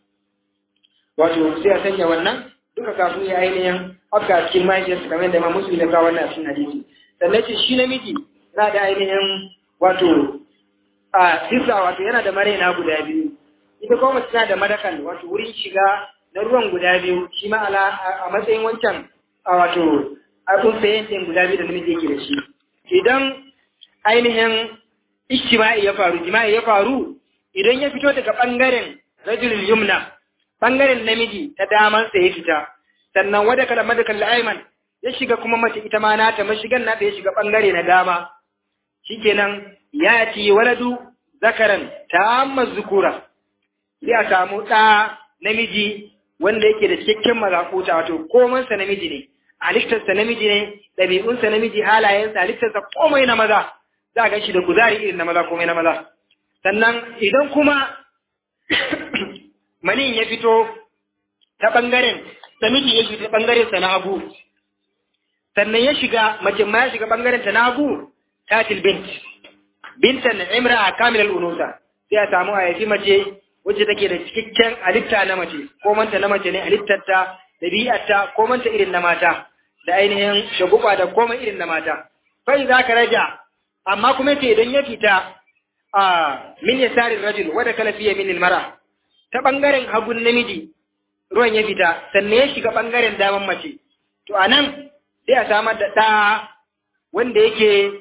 wato sai a sanya wannan duka kafin ya ainihin afka a cikin mahaifiyarsa kamar yadda Imam Muslim ya kawo wannan a cikin hadisi sannan ce shi namiji na da ainihin wato a sisa wato yana da maraina guda biyu ita kuma mace tana da madakal wato wurin shiga na ruwan guda biyu shi ma a matsayin wancan a wato abun sayen ɗin guda biyu da namiji yake da shi idan ainihin ishtima'i ya faru jima'i ya faru idan ya fito daga ɓangaren rajulul yumna ɓangaren namiji ta damansa ya fita sannan wada kala madakal la'aiman ya shiga kuma mace ita ma nata mashigan nata ya shiga ɓangare na dama shikenan ya ci waladu zakaran ta zukura sai a samu ɗa namiji wanda yake da cikakken mazakuta wato komansa namiji ne halittarsa namiji ne ɗabi'unsa namiji halayensa halittarsa komai na maza za a gan shi da kuzari irin na maza komai na maza sannan idan kuma manin ya fito ta ɓangaren namiji ya fito ta ɓangaren sa na hagu sannan ya shiga mace ma ya shiga ɓangaren ta na hagu tatil bint bintan imra a kamilal unusa sai a samu a yafi mace wacce take da cikakken halitta na mace ko manta na mace ne halittarta ɗabi'arta ko manta irin na mata da ainihin shaguba da komai irin na mata fai za ka raja amma kuma ce idan ya fita a min yasarin rajul wadda kala fiye min mara ta ɓangaren hagun namiji ruwan ya fita sannan ya shiga ɓangaren daman mace to a nan sai a samar da ɗa wanda yake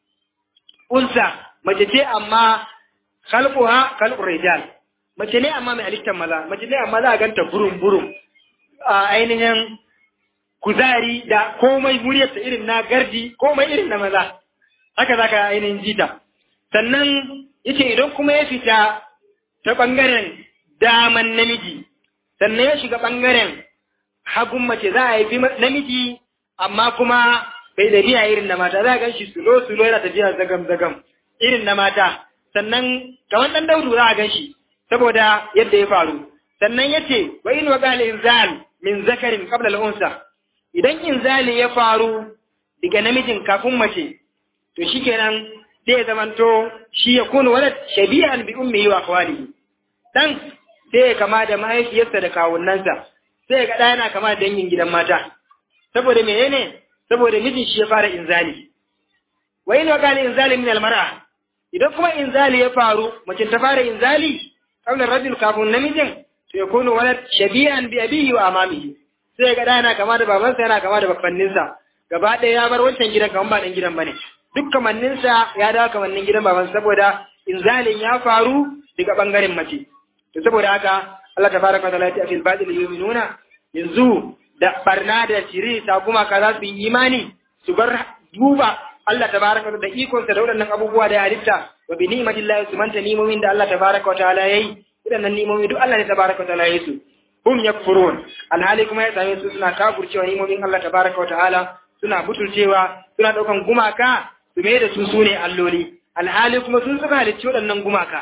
unsa mace ce amma khalquha khalqur rijal mace ne amma mai halittar maza mace ne amma za a ganta burum burum a ainihin kuzari da komai muryarta irin na gardi komai irin na maza haka za ka ainihin jita sannan yace idan kuma ya fita ta ɓangaren daman namiji sannan ya shiga ɓangaren hagun mace za a haifi namiji amma kuma bai da biya irin na mata za a gan shi sulo sulo yana tafiya zagam zagam irin na mata sannan kamar ɗan daudu za a gan shi saboda yadda ya faru sannan ya ce wa in wa qala inzal min zakarin qabla al-unsa idan inzali ya faru daga namijin kafin mace to shikenan sai ya zamanto shi ya kunu walad shabihan bi ummihi wa akhwalihi dan sai ya kama da mahaifiyarsa da kawunnansa sai ga ɗaya yana kama da dangin gidan mata saboda menene saboda mijin shi ya fara inzali wa in wa qala inzali min al-mar'a idan kuma inzali ya faru mace ta fara inzali qabla rajul kafin namijin to ya kunu walad shabihan bi abihi wa amamihi sai ga yana kama da babansa yana kama da babbanninsa gaba ɗaya ya bar wancan gidan kaman ba ɗan gidan bane duk kamanninsa ya dawo kamannin gidan babansa saboda inzalin ya faru daga bangaren mace to saboda haka Allah tabaraka wa ta'ala ya ce fil batil yu'minuna yanzu da barna da shiri ta kuma ka za su yi imani su bar duba Allah tabaraka da ikon sa da waɗannan abubuwa da ya halitta wa bi ni'matillahi su manta nimomin da Allah tabaraka wa ta'ala yayi waɗannan nimomi duk Allah ne tabaraka wa ta'ala yayi su hum yakfurun alhali kuma ya same su suna kafurcewa nimomin Allah tabaraka wa ta'ala suna butulcewa suna ɗaukan gumaka su mai da su sune alloli alhali kuma sun suka halicci waɗannan gumaka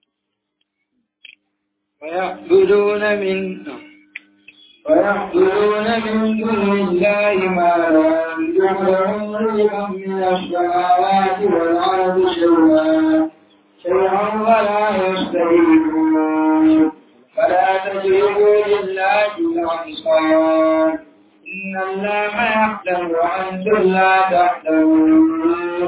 ويعبدون من ويعبدون من دون الله ما لا يملك لهم رزقا من السماوات والأرض شيئا شيئا ولا يستهيئون فلا تجربوا لله الأبصار إن الله يعلم وأنتم لا تعلمون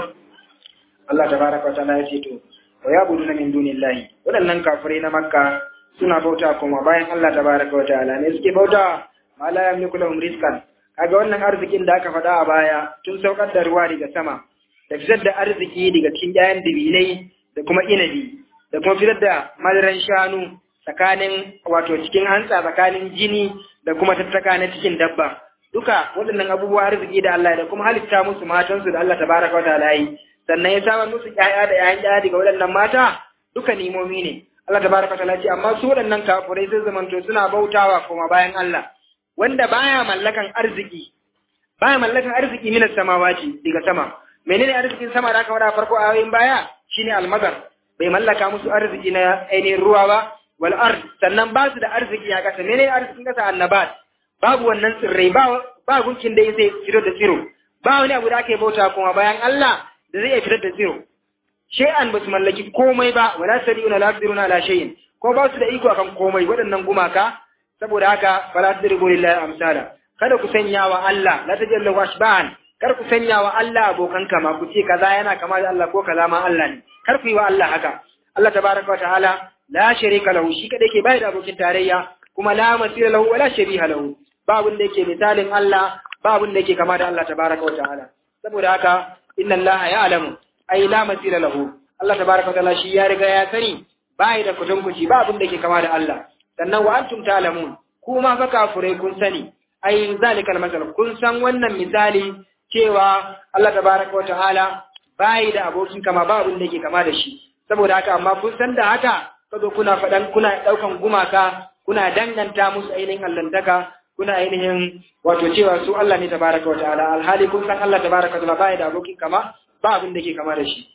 Allah tabaraka wa ta'ala ya ce to wa yabuduna min dunillahi waɗannan kafirai na makka suna bauta kuma bayan Allah tabaraka wa ta'ala ne suke bauta ma la yamliku lahum rizqan kaga wannan arzikin da aka faɗa a baya tun saukar da ruwa daga sama da fitar da arziki daga cikin ƴaƴan dabilai da kuma inabi da kuma fitar da madaran shanu tsakanin wato cikin hantsa tsakanin jini da kuma tattaka na cikin dabba duka waɗannan abubuwa arziki da Allah da kuma halitta musu matansu da Allah tabaraka wa ta'ala yi sannan ya samar musu ƴaƴa da ƴaƴan ƴaƴa daga waɗannan mata duka nimomi ne Allah tabaraka ta'ala ce amma su waɗannan kafurai sun zamanto suna bautawa kuma bayan Allah wanda baya mallakan arziki baya mallakan arziki minas samawati daga sama menene arzikin sama da aka wada farko a yayin baya shine almazar bai mallaka musu arziki na ainihin ruwa ba wal ard sannan ba su da arziki a ƙasa menene arzikin ƙasa annabat babu wannan tsirrai ba ba gunkin da zai fito da tsiro ba wani abu da ake bauta kuma bayan Allah da zai iya fitar da tsiro shay'an ba su mallaki komai ba wala sari'una la yaqdiruna ala shay'in ko ba su da iko akan komai waɗannan gumaka saboda haka fala tadribu lillahi amsala kada ku sanya wa Allah la tajallu washban kar ku sanya wa Allah abokan kama ku ce kaza yana kama da Allah ko kaza ma Allah ne kar ku yi wa Allah haka Allah tabaraka wa ta'ala la sharika lahu shi kadai ke bai da abokin tarayya kuma la masira lahu wala shabiha lahu babu da yake misalin Allah babu da yake kama da Allah tabaraka wa ta'ala saboda haka inna Allah ya'lamu ai la masira lahu Allah tabaraka wa ta'ala shi ya riga ya sani bai da kutunkuci ba abin da ke kama da Allah sannan wa antum ta'lamun kuma fa kafurai kun sani ai zalikal masal kun san wannan misali cewa Allah tabaraka wa ta'ala bai da abokin kama ba abin da ke kama da shi saboda haka amma kun san da haka kazo kuna fadan kuna daukan gumaka kuna danganta musu ainihin allantaka kuna ainihin wato cewa su Allah ne tabaraka wa ta'ala alhali kun san Allah tabaraka wa ta'ala bai da abokin kama ba abin da ke kama da shi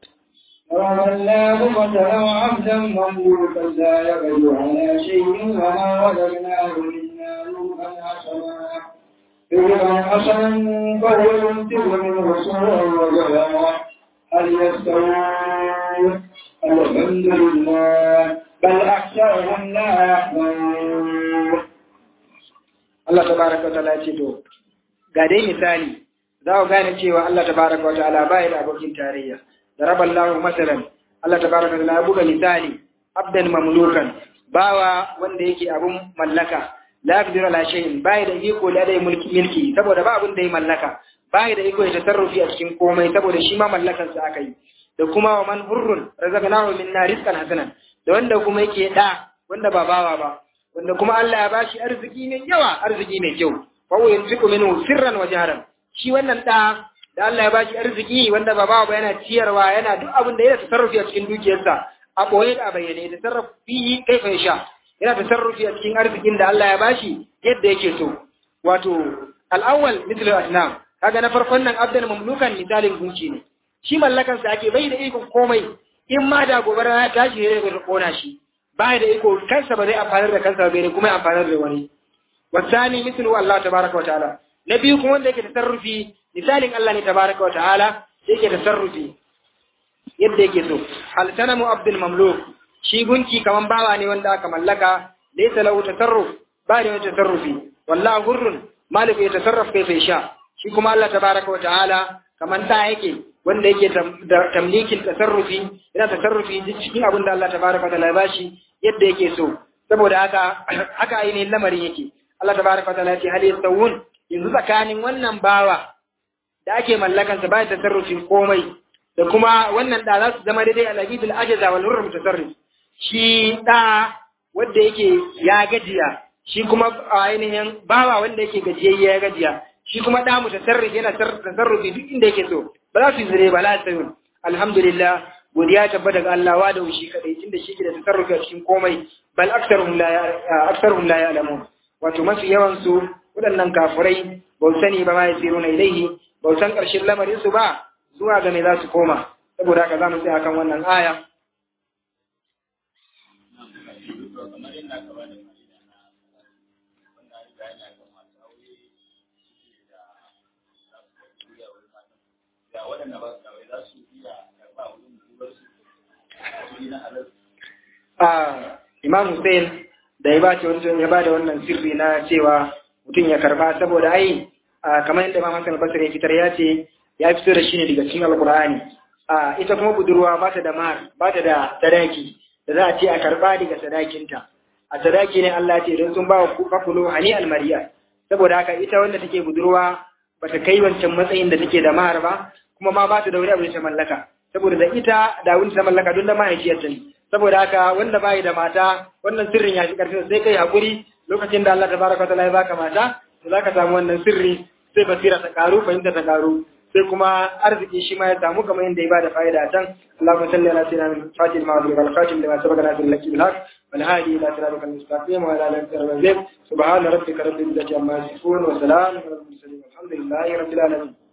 ضرب الله مثلا عبدا مملوكا لا يقدر على شيء وما وجدناه منا رزقا حسنا رزقا حسنا فهو يمسك منه سوءا وجزاء هل يستوون الحمد لله بل أكثرهم لا يعلمون Allah tabaraka wa ta'ala ya ce to ga dai misali za ku gane cewa Allah tabaraka wa ta'ala bai da abokin tarayya daraba Allah masalan Allah tabaraka wa ta'ala ya buga misali abdan mamlukan bawa wanda yake abun mallaka la yaqdiru ala shay'in bai da iko da dai mulki milki saboda ba abun da ya mallaka bai da iko ya tasarrufi a cikin komai saboda shi ma mallakan sa aka yi da kuma wa man hurrun razaqnahu minna rizqan hasanan da wanda kuma yake da wanda ba bawa ba wanda kuma Allah ya bashi arziki mai yawa arziki mai kyau fa wa yunfiqu minhu sirran wa jahran shi wannan da da Allah ya bashi arziki wanda ba bawa ba yana ciyarwa yana duk abin da yana tasarrufi a cikin dukiyarsa a boye da a bayyane da tasarrufi kai fa sha yana tasarrufi a cikin arzikin da Allah ya bashi yadda yake so wato al-awwal mithlu asnam kaga na farkon nan abdan mamlukan misalin gunci ne shi mallakan sa ake bai da ikon komai in ma da gobara ya tashi ne da kona shi ba da iko kansa ba zai amfanar da kansa bai kuma amfanar da wani wasani mislu Allah tabaraka wa ta'ala na biyu kuma wanda yake tasarrufi misalin Allah ne tabaraka wa ta'ala yake tasarrufi yadda yake so al sanamu abdul mamluk shi gunki kaman bawa ne wanda aka mallaka laysa lahu tasarruf ba da tasarrufi wallahu hurrun malik ya tasarraf kai sai sha shi kuma Allah tabaraka wa ta'ala kaman ta yake wanda yake da tamlikin tasarrufi yana tasarrufi cikin abin da Allah tabaraka wa ta'ala ya bashi yadda yake so saboda haka haka ainihin lamarin yake Allah tabaraka wa ta'ala ya ce hal yastawun yanzu tsakanin wannan bawa da ake mallakan sa bayan tasarrufin komai da kuma wannan da za su zama daidai al-abidul ajaza wal hurr mutasarrif shi da wanda yake ya gajiya shi kuma ainihin bawa wanda yake gajiyayye ya gajiya shi kuma da mu tasarrufi yana tasarrufi duk inda yake so ba za su yi zire ba la sayun alhamdulillah godiya tabbata ga Allah wa da shi kadai tunda shi ke da tasarrufi a cikin komai bal aktsaruhum la aktsaruhum la ya'lamun wato mafi yawan su waɗannan kafirai ba su sani ba ma yasiruna ilaihi ba su san ƙarshen lamarin su ba zuwa ga me za su koma saboda haka za mu tsaya kan wannan aya Imam Hussein da ya bace wancan ya bada wannan sirri na cewa mutum ya karba saboda ai kamar yadda Imam Hassan Basri ya fitar ya ce ya fito da shi ne daga cikin Alkur'ani a ita kuma budurwa ba ta da mar ba ta da sadaki da za a ce a karba daga sadakinta a sadaki ne Allah ce don sun ba wa fakulo hani almariya saboda haka ita wanda take budurwa ba ta kai wancan matsayin da take da mahar ba kuma ma ba ta da wuri abu da ta mallaka saboda da ita da wani ta mallaka don da mahaifiyarta ne saboda haka wanda bai da mata wannan sirrin ya fi karfi sai kai hakuri lokacin da Allah tabaraka wa ta'ala ya baka mata to zaka samu wannan sirri sai basira ta karu fahimta ta karu sai kuma arziki shi ma ya samu kamar yadda ya bada fa'ida a can Allahumma salli ala sayyidina Fatil ma bil khatim lima sabaqa na bil lakil haq wal hadi ila siratal mustaqim wa ala alihi wa sahbihi subhana rabbika rabbil izzati amma yasifun wa salamun alal mursalin alhamdulillahi rabbil alamin